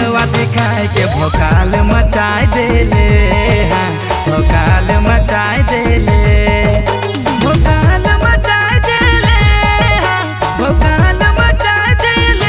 जलवा दिखाए के भोकाल मचाए देले हाँ भोकाल मचाए देले भोकाल मचाए देले हाँ भोकाल मचाए देले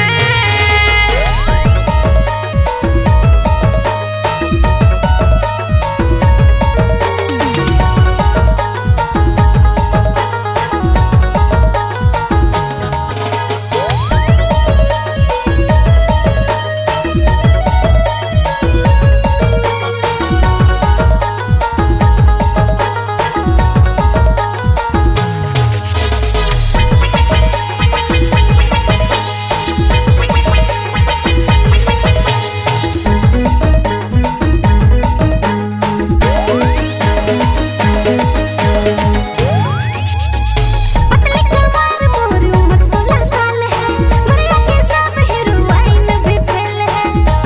पतली कमर मोर उम्र सोलह साल है मरिया के सब हीरोइन भी फेल है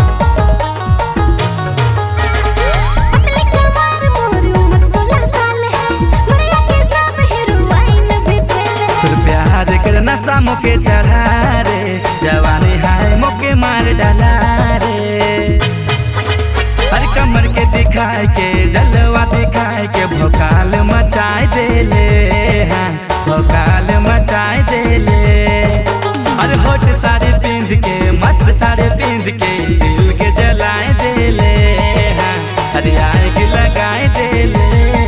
पतली कमर मोर उम्र सोलह साल है मरिया के सब हीरोइन भी फेल है तोर प्यार के नशा मोके चढ़ा रे जवानी हाय मोके मार डाला रे हर कमर के दिखाए के जलवा दिखाए के भोकाल मचाए देले हाँ भोकाल मचाए देले अरे होठ सारे पिंध के मस्त सारे पिंध के दिल के जलाए देले हाँ अरे आग लगाए देले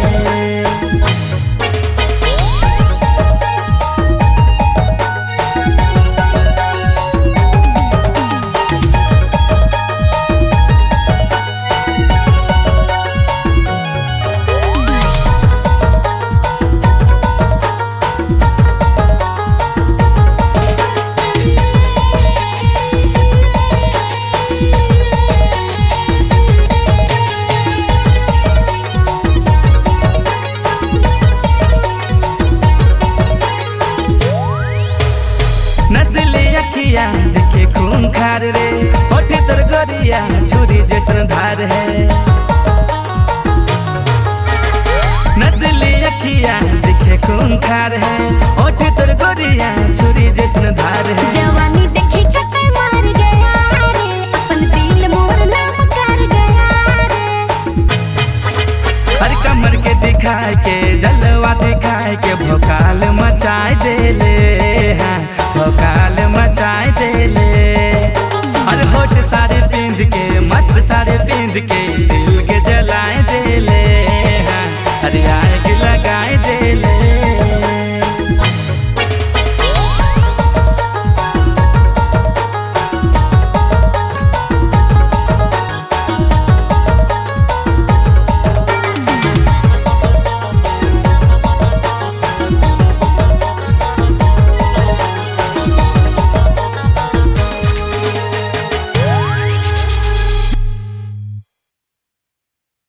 नस्ली अखिया देखे खून खार रे होठी तर गोरिया छुरी जैसन धार है नस्ली अखिया देखे खून खार है होठी तर गोरिया छुरी जैसन धार है जवानी